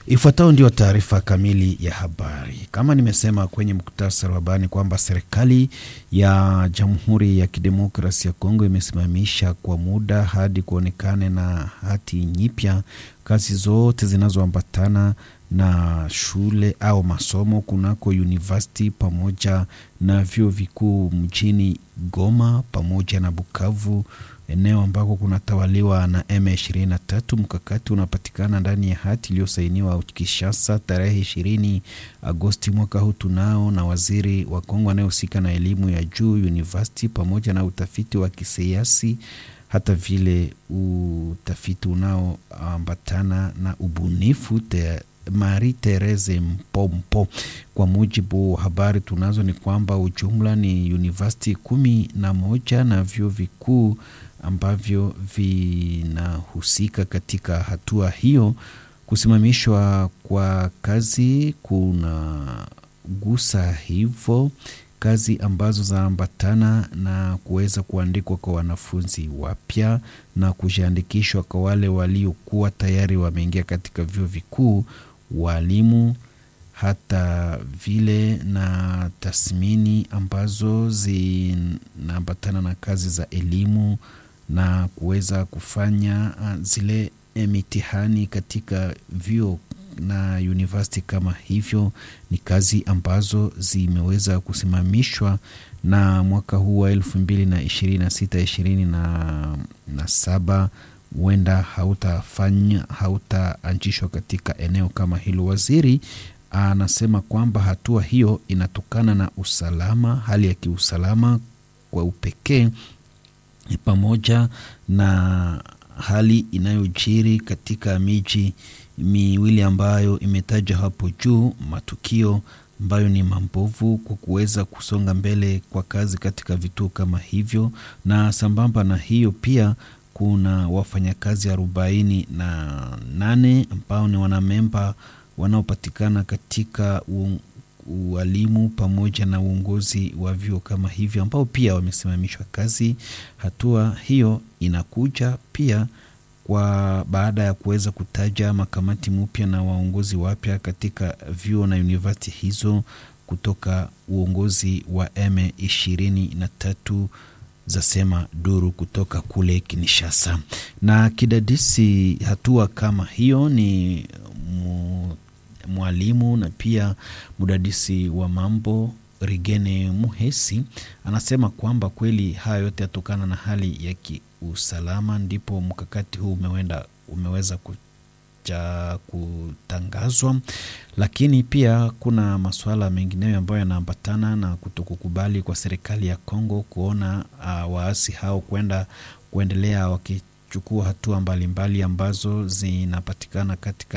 Ifuatayo ndio taarifa kamili ya habari. Kama nimesema kwenye muktasari wa habari kwamba serikali ya Jamhuri ya Kidemokrasia ya Kongo imesimamisha kwa muda hadi kuonekane na hati nyipya kazi zote zinazoambatana na shule au masomo kunako university pamoja na vyuo vikuu mjini Goma pamoja na Bukavu, eneo ambako kunatawaliwa na M23. Mkakati unapatikana ndani ya hati iliyosainiwa Kinshasa tarehe ishirini Agosti mwaka huu tunao na waziri wa Kongo anayehusika na elimu ya juu university pamoja na utafiti wa kisayansi hata vile utafiti unaoambatana na ubunifu te Marie Therese Mpompo. Kwa mujibu wa habari tunazo ni kwamba ujumla ni university kumi na moja na vyuo vikuu ambavyo vinahusika katika hatua hiyo. Kusimamishwa kwa kazi kuna gusa hivyo kazi ambazo zaambatana na kuweza kuandikwa kwa wanafunzi wapya na kujiandikishwa kwa wale waliokuwa tayari wameingia katika vyuo vikuu, walimu, hata vile na tathmini ambazo zinaambatana na kazi za elimu na kuweza kufanya zile mitihani katika vyuo na university kama hivyo, ni kazi ambazo zimeweza kusimamishwa na mwaka huu wa elfu mbili na ishirini na sita ishirini na saba huenda hautafanya hautaanzishwa katika eneo kama hilo. Waziri anasema kwamba hatua hiyo inatokana na usalama, hali ya kiusalama kwa upekee ni pamoja na hali inayojiri katika miji miwili ambayo imetajwa hapo juu, matukio ambayo ni mambovu kwa kuweza kusonga mbele kwa kazi katika vituo kama hivyo. Na sambamba na hiyo pia kuna wafanyakazi arobaini na nane ambao ni wanamemba wanaopatikana katika ualimu pamoja na uongozi wa vyuo kama hivyo ambao pia wamesimamishwa kazi. Hatua hiyo inakuja pia kwa baada ya kuweza kutaja makamati mpya na waongozi wapya katika vyuo na university hizo kutoka uongozi wa M23 zasema duru kutoka kule Kinshasa. Na kidadisi hatua kama hiyo ni mwalimu na pia mdadisi wa mambo Rigene Muhesi anasema kwamba kweli haya yote yatokana na hali ya kiusalama, ndipo mkakati huu umewenda, umeweza kuja kutangazwa, lakini pia kuna masuala mengineyo ambayo yanaambatana na kutokukubali kwa serikali ya Kongo kuona uh, waasi hao kwenda kuendelea wakichukua hatua mbalimbali mbali ambazo zinapatikana katika